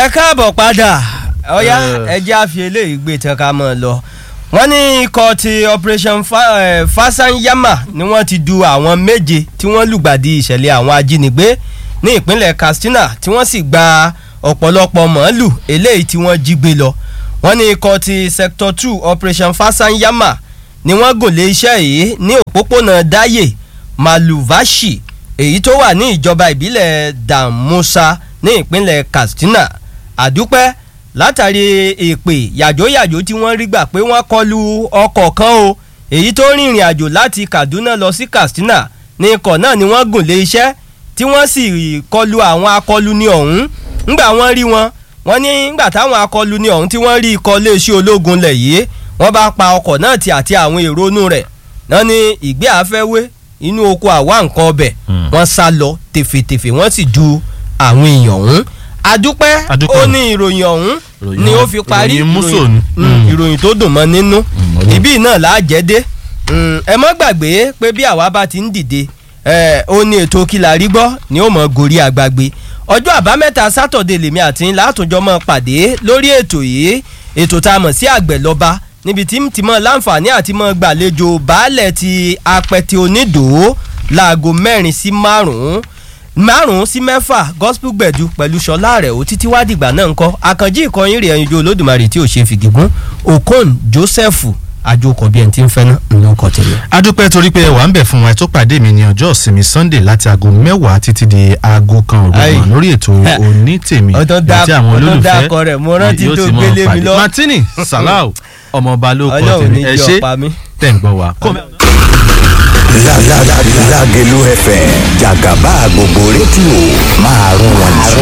ẹ káàbọ̀ padà ọ̀yá ẹjẹ́ àfi eléyìí gbé tán ká mọ̀ lọ wọ́n ní ikọ̀ ti operation Fa- eh, fasanyama ni wọ́n ti du àwọn méje tí wọ́n lùgbàdì ìṣẹ̀lẹ̀ àwọn ajínigbé ní ìpínlẹ̀ Katsina tí wọ́n sì gba ọ̀pọ̀lọpọ̀ màálù eléyìí tí wọ́n jí gbé lọ wọ́n ní ikọ̀ ti sector two operation fasanyama ni wọ́n gùn lé iṣẹ́ yìí ní òpópónà Daye Maluvashi èyí tó wà ní ìjọba ìbílẹ̀ Damusa ní ìpínlẹ̀ Katsina àdúpẹ́ látàrí èpè yàjóyàjó tí wọ́n rí gbà pé wọ́n kọlu ọkọ̀ kan o èyí tó rìnrìn àjò láti Kaduna lọ sí Katsina ní ikọ̀ náà ni wọ́n gùn lé iṣẹ́ tí wọ́n sì kọlu àwọn akọluni ọ̀hún ńgbà wọ́n rí wọn wọ́n ní ńgbà táwọn akọluni ọ̀hún tí wọ́n rí ikọ̀ iléeṣẹ́ ológun lẹ̀ yìí wọ́n bá pa ọkọ̀ náà tì àti àwọn èrò inú rẹ̀ náà ní ìgbé àfẹ́wé inú oko àwa nǹkan ọbẹ̀ wọ́n sá lọ tèfètèfè wọ́n sì ju àwọn èèyàn ọ̀hún adúpẹ́ Adúpẹ́. ó ní ìròyìn ọ̀hún Ìròyìn ni ó ọ̀hún- fi parí ìròyìn músò ìròyìn- ni. mm, Mm. ìròyìn tó dùn mọ́ nínú ọlọ́run. ibí náà là á jẹ́ dé Mm, ẹ mọ́ gbàgbé pé bí àwa bá ti ń dìde ẹ, ó ní ètò kí la rí gbọ́ ni ó mọ̀ gorí àgbàgbé ọjọ́ àbámẹ́ta sátọ̀dé lèmi àti ńlá àtúnjọ mọ́ pàdé lórí ètò yìí ètò tá a mọ̀ sí àgbẹ̀ lọ́ba níbi tí tí mọ̀ láǹfààní àti mọ̀ gbàlejò baálẹ̀ ti apẹ̀tẹ̀ onídòó láago mẹ́rin sí márùn-ún márùn-ún sí mẹ́fà gospel gbẹ̀du pẹ̀lú ṣọlá rẹ̀ ó títí wá dìgbà náà ń kọ́ àkànjí ìkọyín rẹ̀ ẹ̀yinjú olódùmarè tí ò ṣe fìgégún okon joseph àjòkọ̀ bí ẹni tí ń fẹ́ náà ló ń kọ́ tẹ̀lé. adúpẹ́ torí pé wà ń bẹ̀ fún wa ẹ tó pàdé mi ní ọjọ́ ìsinmi sunday láti aago mẹ́wàá títí di aago kan òru Ayi. mọ̀ lórí ètò onítèmi Ọ̀tọ̀ dá- àti àwọn ọ̀tọ̀ olólùfẹ́ dákọ rẹ̀, mo rántí yóò tó ti mọ̀ gbélé mi pàdé. lọ. martini salau ọmọọba ló kọ ọlọ́run tèmi ní ẹ jẹ́ ṣe ọ̀pá mi. tẹ̀ ń gbọ́ wa. Lágẹ̀lú FM jàgàbá gbogbo rédíò máa rún wọn jù.